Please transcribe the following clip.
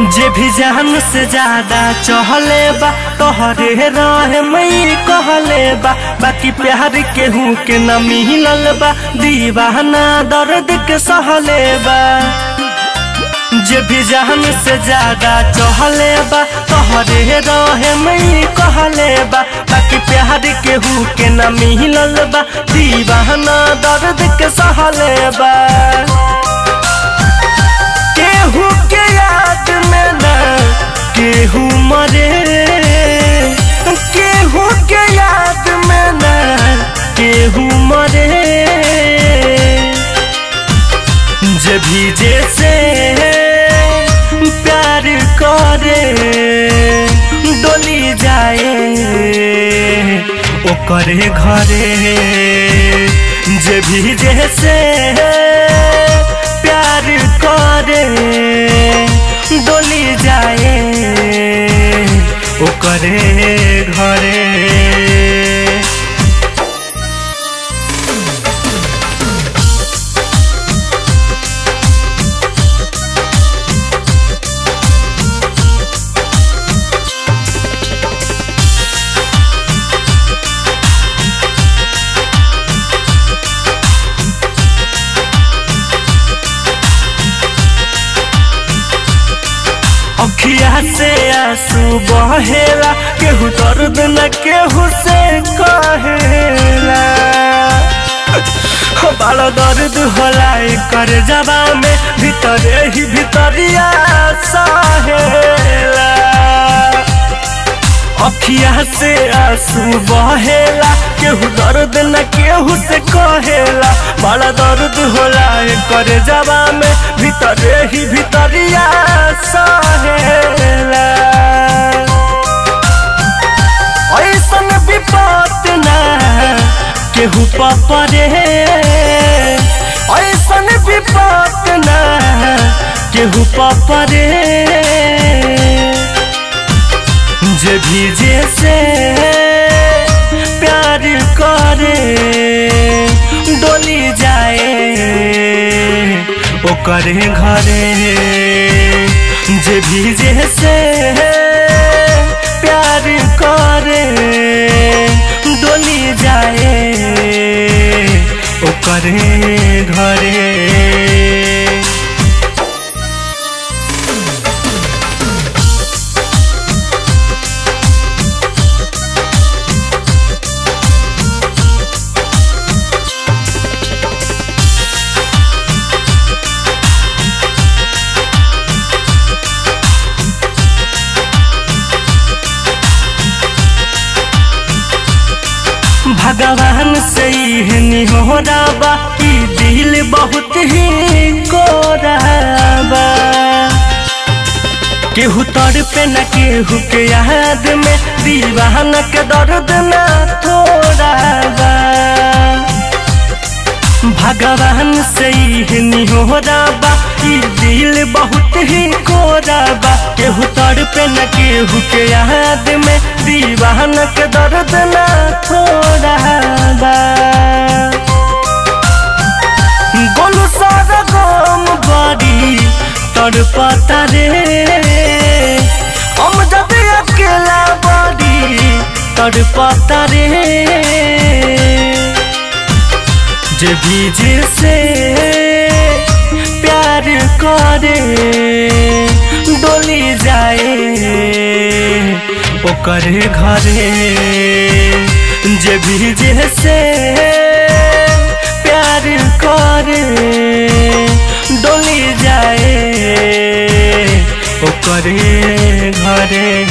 जे भी जान से ज्यादा चहले बा तोहरे रहे मई कहले बा बाकी प्यार केहू के न मिलल बा दीवाना दर्द के सहले बा जे भी जान से ज्यादा चहले बा तोहरे रहे मई कहले बा बाकी प्यार केहू के न मिलल बा दीवाना दर्द के सहले बा केहू के याद में न केहू मरे केहू के याद में न केहू मरे जे भी जैसे प्यार करे डोली जाए ओकरे घरे जे भी जैसे प्यार करे डोली जाए ओकरे घरे अखिया से आंसू बहेला केहू दर्द न केहू से कहेला बड़ा दर्द होला कर जबा में भीतरे ही भीतरिया सहेला अखिया से आंसू बहेला केहू दर्द न केहू से कहेला बड़ा दर्द होला कर जबा में भीतरे ही भीतरिया सहेला ऐसन विपत ना केहू पपरे ऐसन विपत ना केहू पपरे जे भी जैसे प्यार करे डोली जाए ओकरे घरे जे भी जैसे प्यार करे डोली जाए ओकरे घरे भगवान से ही हो रहा कि दिल बहुत ही कोराबा केहू तर पे न केहू के याद में दीवान के दर्द न थोड़ा बा भगवान से ही हो रहा कि दिल बहुत ही कोराबा केहू तर पे न केहू के याद में दीवान के दर्द न थोड़ा बा गोलू सारा गम बड़ी तड़पता रे हम जब अकेला बड़ी तड़पता रे जे भी जिसे प्यार करे डोली जाए ओकरे घरे जे भी जैसे प्यार करे डोली जाए ओकरे घरे